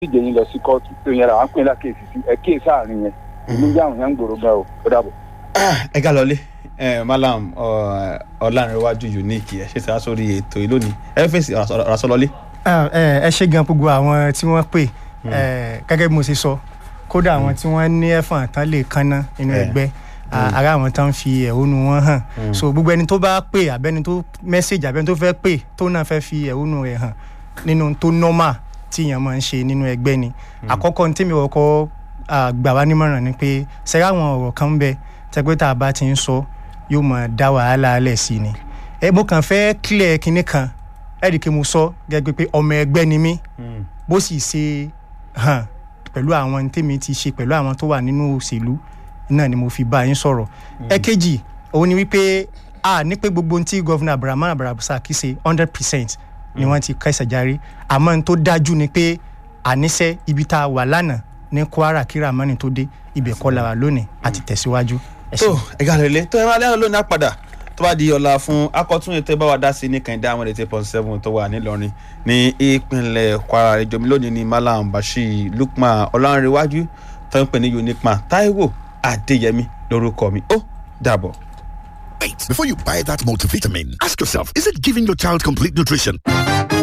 ìdíje yín lọ sí kóòtù tó yẹn ra wọn pín lákèsí sí ẹ kíyè sáàrin yẹn ìlú jáwọn yẹn ń gbòòrò gan o ó dàbọ̀. ẹ ká lọlé malam ọlárẹ̀wájú unique ẹ ṣe sá sórí ètò yìí lónìí ẹ fèsì ọ̀rọ̀ lọlé. ẹ ṣe gan gbogbo àwọn tí wọ́n pè gẹ́gẹ́ bí mo ṣe sọ kódà àwọn tí wọ́n ní ẹ̀fọn tán lè kanná inú ẹgbẹ́ ara àwọn tán fi ẹ̀hónú wọn hàn so gbogbo ẹni tó bá pè abẹ́ni tó mẹ́sẹ̀gì abẹ́ni tó fẹ́ pè tó náà fẹ́ fi ẹ̀hónú rẹ̀ hàn nínú tó normal tí èèyàn máa ń ṣe nínú ẹgbẹ́ ni àkọ́kọ́ ní tèmi ọkọ̀ gbà wá nímọ̀ràn ni pé ṣẹ́rẹ́ àwọn ọ̀rọ̀ kan ń bẹ tẹ́gbẹ́ tá a bá ti ń sọ yóò máa dá wàhálà alẹ̀ sí ni ẹ mo kàn fẹ́ clear kinní kan ẹ̀ẹ́dì kí mo sọ gẹ́gẹ́ pé ọmọ ẹgbẹ́ ni mí bó sì ṣe hàn pẹ̀lú àwọn tèmi ti ṣe pẹ̀lú àwọn tó wà nínú òṣèlú náà ni mo fi bá yín sọ̀rọ̀ ẹ̀kejì òun ni wípé a ní pé gbogbo ohun tí gọ́vùnà abdulrahman abdulrasaq ṣe hundred percent ni wọ́n ti kẹsẹ̀ járe àmọ́ n tó dájú ni pé àníṣe ibi tá a wà lánàá ní kwara kíra mọ́ni tó dé ibẹ̀ kọ́ la wà lónìí àti tẹ̀síwájú. tó ẹ̀ka lè tó ẹ máa lẹ́nu lónìí àpàdà tó bá di ọ̀la fún akọ́tún ètò ìbáwá dá sí ní kànìdá àwọn eighty point seven tó wà nílọrin ní ìpínlẹ̀ kwara ìjọba lónìí ní malam bashir lukman ọlọ́runrẹ́wájú tó ń pè ní unique man taiwo adéyẹmí lórúkọ mi ó dàbọ̀. Wait, before you buy that multivitamin, ask yourself, is it giving your child complete nutrition?